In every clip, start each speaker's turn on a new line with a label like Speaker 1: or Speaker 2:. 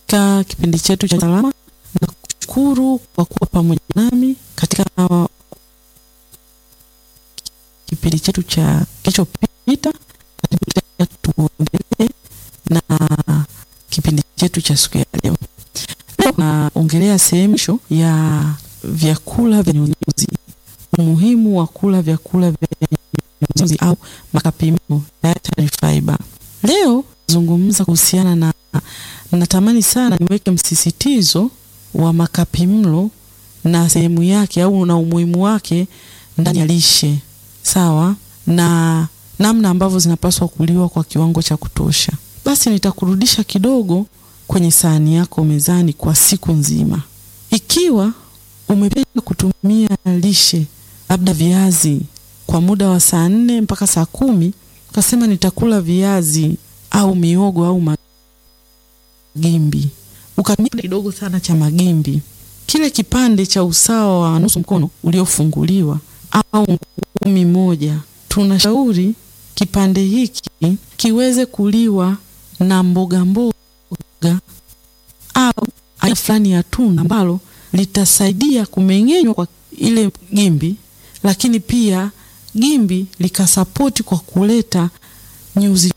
Speaker 1: katika kipindi chetu cha salama na kushukuru kwa kuwa pamoja nami katika kipindi chetu cha kilichopita. Karibu tena tuendelee na kipindi chetu cha siku ya leo. Leo naongelea sehemu ya vyakula vya nyuzinyuzi, umuhimu wa kula vyakula vya nyuzinyuzi au makapimio, dietary fiber. Leo zungumza kuhusiana na, natamani sana niweke msisitizo wa makapimlo na sehemu yake au na umuhimu wake ndani ya lishe, sawa na namna ambavyo zinapaswa kuliwa kwa kiwango cha kutosha. Basi nitakurudisha kidogo kwenye sahani yako mezani kwa siku nzima. Ikiwa umependa kutumia lishe labda viazi kwa muda wa saa nne mpaka saa kumi ukasema nitakula viazi au miogo au magimbi, ukatumia kidogo sana cha magimbi, kile kipande cha usawa wa nusu mkono uliofunguliwa au ngumi moja, tunashauri kipande hiki kiweze kuliwa na mboga mboga au aina fulani ya tunda ambalo litasaidia kumeng'enywa kwa ile gimbi, lakini pia gimbi likasapoti kwa kuleta nyuzi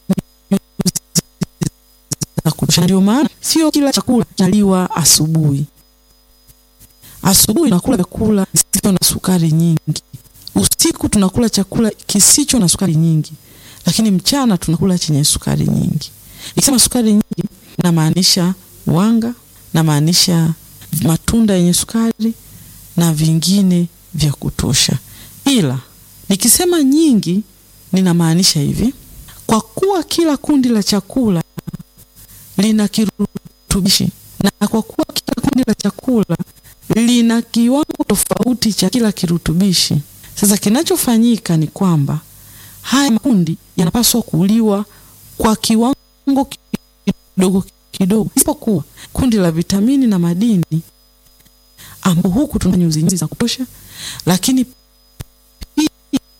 Speaker 1: za kutosha. Ndio maana sio kila chakula kinaliwa asubuhi. Asubuhi tunakula vyakula visivyo na sukari nyingi, usiku tunakula chakula kisicho na sukari nyingi, lakini mchana tunakula chenye sukari nyingi. Nikisema sukari nyingi, namaanisha wanga, namaanisha matunda yenye sukari na vingine vya kutosha. Ila nikisema nyingi, ninamaanisha hivi: kwa kuwa kila kundi la chakula lina kirutubishi na kwa kuwa kila kundi la chakula lina kiwango tofauti cha kila kirutubishi. Sasa kinachofanyika ni kwamba haya makundi yanapaswa kuliwa kwa kiwango kidogo kidogo, isipokuwa kundi la vitamini na madini, ambapo huku tuna nyuzi nyuzi za kutosha, lakini pia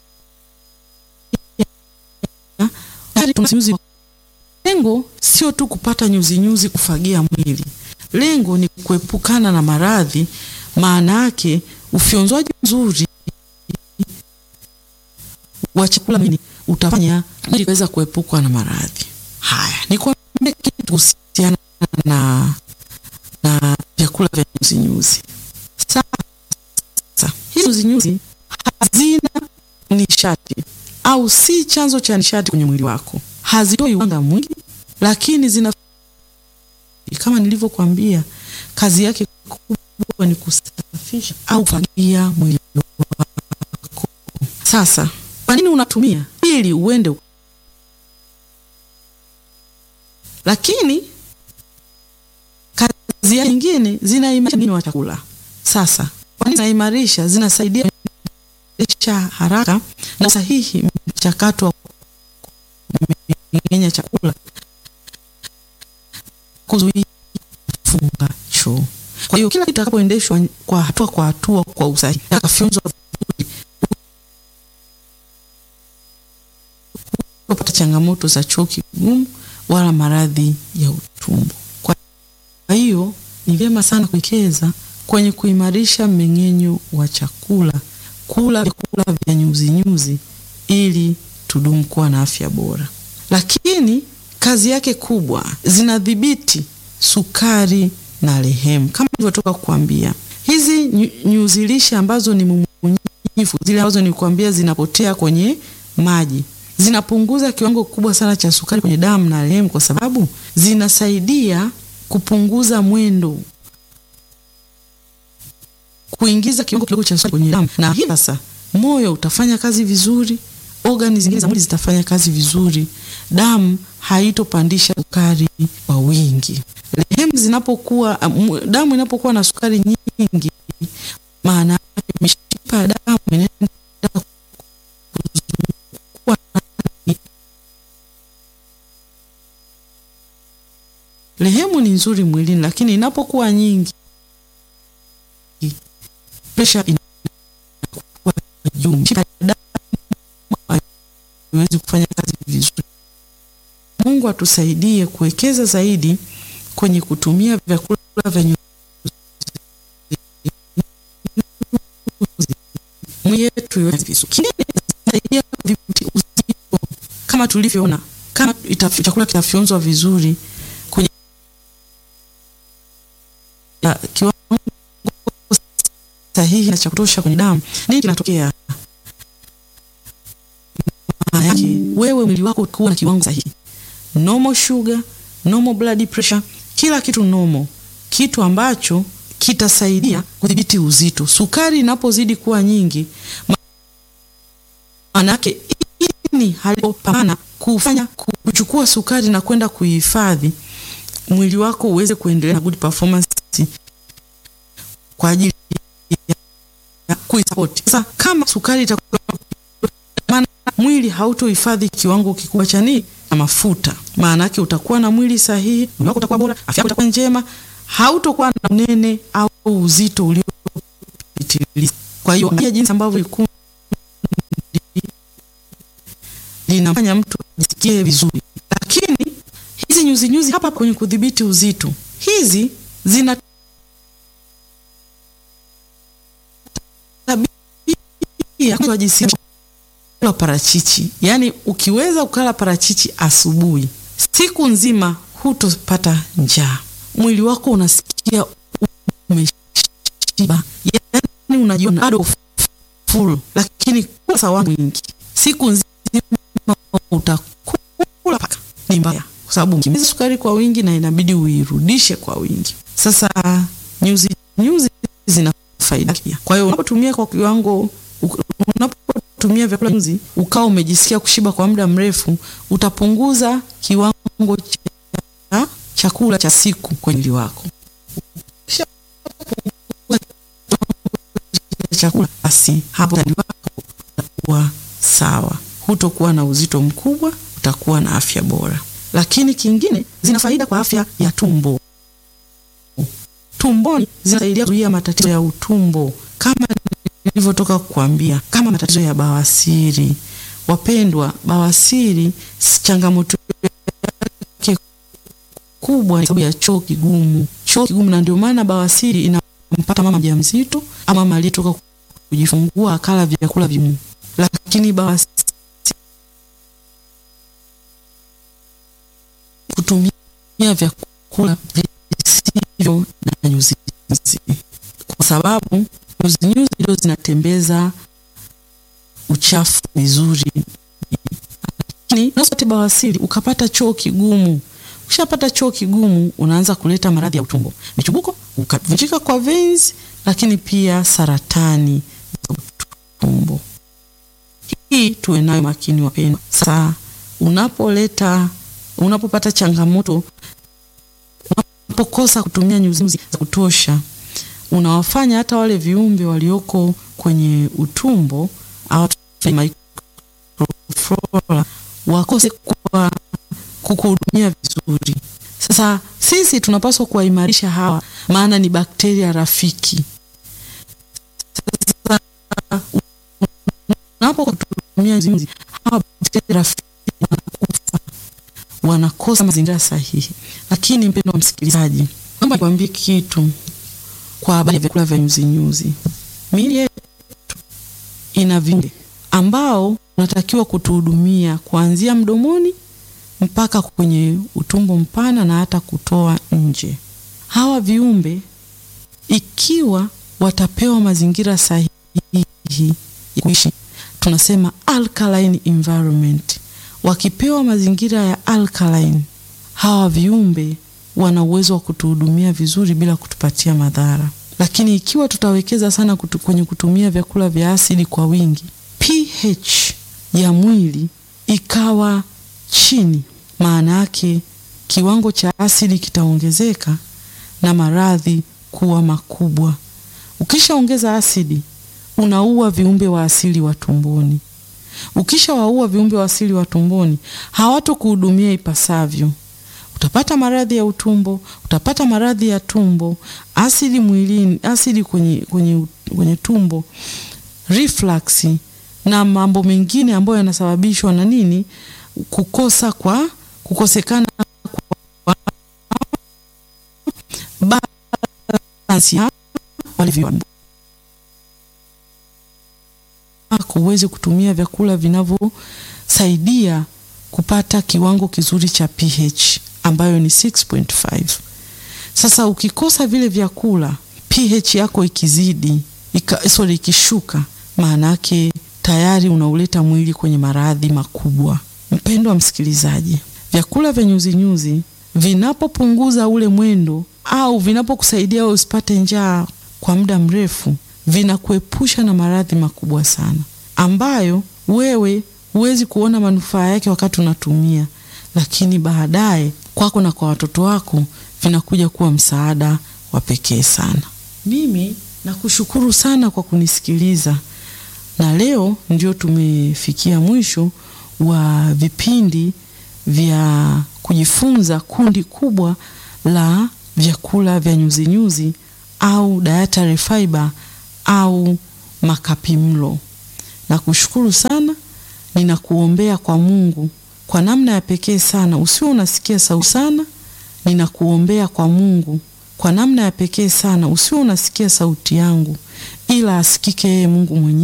Speaker 1: tuna nyuzi. Lengo sio tu kupata nyuzi nyuzi kufagia mwili, lengo ni kuepukana na maradhi. Maana yake ufyonzwaji mzuri wa chakula utafanya ili kuweza kuepukwa na maradhi haya. Nikwambie kitu kuhusiana na na vyakula vya nyuzi nyuzi. Sasa hizi nyuzi nyuzi hazina nishati au si chanzo cha nishati kwenye mwili wako, hazitoi wanga mwingi, lakini zina kama nilivyokuambia, kazi yake kubwa ni kusafisha au kufagia mwili wako. Sasa kwa nini unatumia? Ili uende, lakini kazi yake nyingine zinaimarisha mmeng'enyo wa chakula. Sasa kwa nini zinaimarisha? Zinasaidia kuendesha haraka na sahihi mchakato wa kumeng'enya chakula, kuzuia kufunga choo. Kwa hiyo kila kitu kitakapoendeshwa kwa hatua kwa hatua kwa usahihi, akafyonzwa kupata changamoto za choo kigumu wala maradhi ya utumbo. Kwa hiyo ni vyema sana kuwekeza kwenye kuimarisha mmeng'enyo wa chakula, kula vyakula vya nyuzi nyuzi ili tudumu kuwa na afya bora. Lakini kazi yake kubwa, zinadhibiti sukari na lehemu, kama nilivyotoka kukuambia. Hizi nyuzi lishe ambazo ni mmunyifu, zile ambazo nilikuambia zinapotea kwenye maji zinapunguza kiwango kikubwa sana cha sukari kwenye damu na lehemu, kwa sababu zinasaidia kupunguza mwendo, kuingiza kiwango kidogo cha sukari kwenye damu, na hii sasa moyo utafanya kazi vizuri, organi zingine za mwili zitafanya kazi vizuri, damu haitopandisha sukari kwa wingi. Lehemu zinapokuwa, damu inapokuwa na sukari nyingi, maana yake mishipa ya damu inaenda Lehemu ni nzuri mwilini, lakini inapokuwa nyingi, presha inakuwa juu, mishipa ya damu haiwezi kufanya kazi vizuri. Mungu atusaidie kuwekeza zaidi kwenye kutumia vyakula vya nyuzi mwili yetu iwe vizuri. Kingine inasaidia kudhibiti uzito, kama tulivyoona, kama ita- chakula kitafyonzwa vizuri kwenye ya, kiwango sahihi na cha kutosha kwenye damu, nini kinatokea? Maana yake wewe mwili wako utakuwa na kiwango sahihi, normal sugar, normal blood pressure, kila kitu normal, kitu ambacho kitasaidia kudhibiti uzito. Sukari inapozidi kuwa nyingi, maana yake ini halipopambana kufanya kuchukua sukari na kwenda kuihifadhi, mwili wako uweze kuendelea na good performance kwa ajili ya kuisupport. Sasa kama sukari itakuwa maana mwili hautohifadhi kiwango kikubwa cha nini na mafuta, maana yake utakuwa na mwili sahihi, mwili wako utakuwa bora, afya yako itakuwa njema, hautokuwa na unene au uzito uliopitiliza. Kwa hiyo angalia jinsi ambavyo kundi linafanya mtu ajisikie vizuri, lakini hizi nyuzi nyuzi hapa kwenye kudhibiti uzito, hizi zina tabia wajisikia kula parachichi. Yaani ukiweza ukala parachichi asubuhi, siku nzima hutopata njaa, mwili wako unasikia umeshiba, yaani unajiona bado full, lakini kula sawa mwingi siku nzima utakula paka ni mbaya, kwa sababu ukimeza sukari kwa wingi na inabidi uirudishe kwa wingi. Sasa nyuzi nyuzi zina faida pia. Kwa hiyo unapotumia kwa kiwango, unapotumia vyakula nyuzi ukawa umejisikia kushiba kwa muda mrefu, utapunguza kiwango cha chakula cha siku kwenye mwili wako. Chakula basi, hapo mwili wako utakuwa sawa, hutokuwa na uzito mkubwa, utakuwa na afya bora. Lakini kingine, zina faida kwa afya ya tumbo. Tumboni zinasaidia kuzuia matatizo ya utumbo kama nilivyotoka kukuambia, kama matatizo ya bawasiri. Wapendwa, bawasiri changamoto yake kubwa ni sababu ya choo kigumu, choo kigumu, na ndio maana bawasiri inampata mama mjamzito ama mama aliyetoka kujifungua akala vyakula vigumu, lakini bawasiri kutumia vyakula visivyo na nyuzi nyuzi, kwa sababu nyuzi nyuzi ndio zinatembeza uchafu vizuri. Lakini unaweza bawasiri ukapata choo kigumu. Ukishapata choo kigumu, unaanza kuleta maradhi ya utumbo, michubuko, ukavunjika kwa veins, lakini pia saratani za utumbo. Hii tuwe nayo makini, wapendwa. Sasa unapoleta unapopata changamoto, unapokosa kutumia nyuzi nyuzi za kutosha, unawafanya hata wale viumbe walioko kwenye utumbo au microflora wakose kwa kukuhudumia vizuri. Sasa sisi tunapaswa kuwaimarisha hawa, maana ni bakteria rafiki. Sasa unapokutumia nyuzi nyuzi, hawa bakteria rafiki wanakufa wanakosa mazingira sahihi. Lakini mpendo wa msikilizaji, naomba nikwambie kitu kwa habari ya vyakula vya nyuzi nyuzi. Miili yetu ina viumbe ambao unatakiwa kutuhudumia kuanzia mdomoni mpaka kwenye utumbo mpana na hata kutoa nje. Hawa viumbe ikiwa watapewa mazingira sahihi ya kuishi, tunasema alkaline environment wakipewa mazingira ya alkaline, hawa viumbe wana uwezo wa kutuhudumia vizuri bila kutupatia madhara. Lakini ikiwa tutawekeza sana kutu, kwenye kutumia vyakula vya asidi kwa wingi, pH ya mwili ikawa chini, maana yake kiwango cha asidi kitaongezeka na maradhi kuwa makubwa. Ukishaongeza asidi, unaua viumbe wa asili wa tumboni. Ukisha waua viumbe wa asili wa tumboni, hawatokuhudumia ipasavyo. Utapata maradhi ya utumbo, utapata maradhi ya tumbo, asidi mwilini, asidi kwenye, kwenye, kwenye tumbo, reflux na mambo mengine ambayo yanasababishwa na nini? Kukosa kwa kukosekana kwa sayansi walivyo uweze kutumia vyakula vinavyosaidia kupata kiwango kizuri cha pH ambayo ni 6.5. Sasa ukikosa vile vyakula, pH yako ikizidi ika, sorry, ikishuka, maana yake tayari unauleta mwili kwenye maradhi makubwa. Mpendwa msikilizaji, vyakula vya nyuzinyuzi vinapopunguza ule mwendo au vinapokusaidia wewe usipate njaa kwa muda mrefu, vinakuepusha na maradhi makubwa sana ambayo wewe huwezi kuona manufaa yake wakati unatumia, lakini baadaye kwako na kwa watoto wako vinakuja kuwa msaada wa pekee sana. Mimi nakushukuru sana kwa kunisikiliza, na leo ndio tumefikia mwisho wa vipindi vya kujifunza kundi kubwa la vyakula vya nyuzinyuzi au dietary fiber au makapimlo. Nakushukuru sana, ninakuombea kwa Mungu kwa namna ya pekee sana, usiwe unasikia sauti sana. Ninakuombea kwa Mungu kwa namna ya pekee sana, usiwe unasikia sauti yangu, ila asikike yeye Mungu mwenyewe.